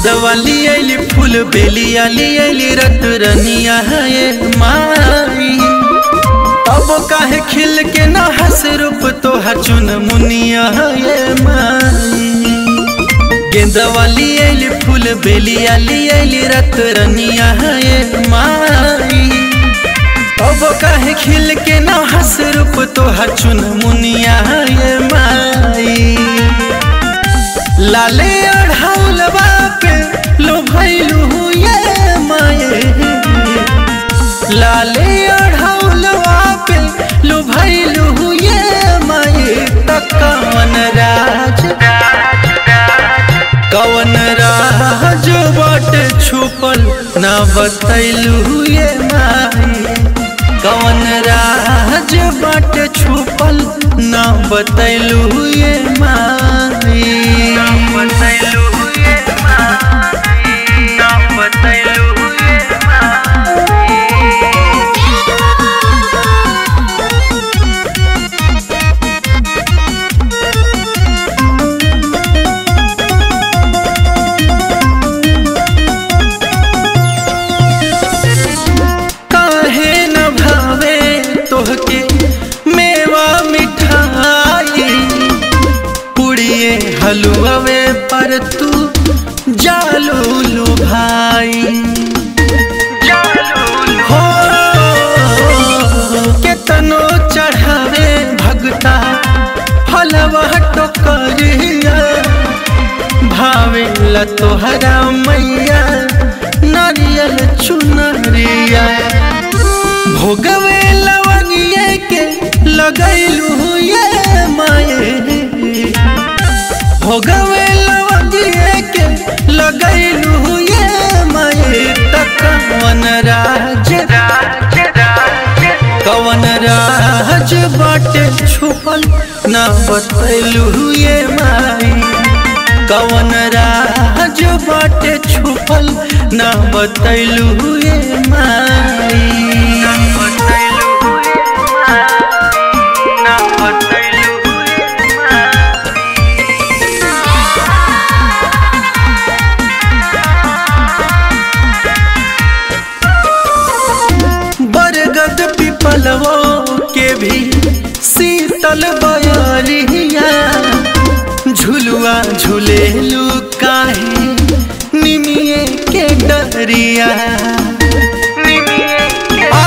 गेंदवाली आइली फूल बेली आली आइली रत रनिया ये माई अब काहे खिल के न हस रूप तो चुन मुनिया ये माई गेंदवाली आइली फूल बेली आली आइली रत रनिया ये माई अब काहे खिल के न हस रूप तो चुन मुनिया ये माई लाले अढ़ौलवा पे लो भैलू ये माये लाले अढ़ौलवा पे लो भैलू ये माये त कवन राज कवन राज बट छुपल ना बतैलू ये माये कवन राज बट छुपल ना बतैलू ये माई ना बतैलू ये माई ना बतैलू ये काहे न भावे तोहके मेवा मिठाई पुड़िए हलुआवे पर तू जालू भाई हो केतनो चढ़ावे भगता हलवा टोकरिया भावे ल तोहरा मैया नारियल चुनरिया भोगवे लवंगिए के लगैलू ये माये भोगवे लवंगिए के लगैलू ये माये त कवन राज कवन राज बाटे छुपल ना बतैलू ये माई कवन राज बाटे छुपल ना बतैलू ये माई ना बतैलू ये माई ना बतैलू ये बरगद पिपलवो के भी शीतल बयरिया झुलुआ झुलेलू काहे निमिए के डरिया आ,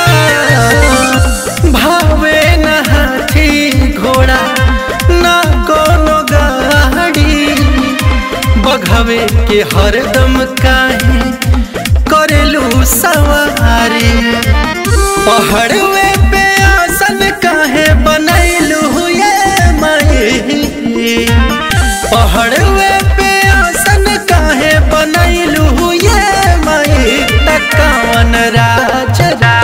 भावे न हाथी घोड़ा ना कोनो गाड़ी बघवे के हरदम काहे करेलू सवारी पहाड़वे पे आसन काहे बनैलू ये माई पहाड़वे पे आसन काहे बनैलू ये माई त कवन राज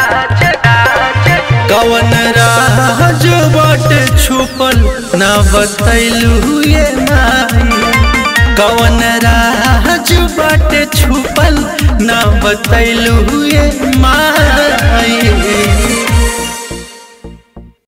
कवन राज बट छुपल ना बतैलू ये माई कवन राज बाटे छुपल ना बतैलू ये माई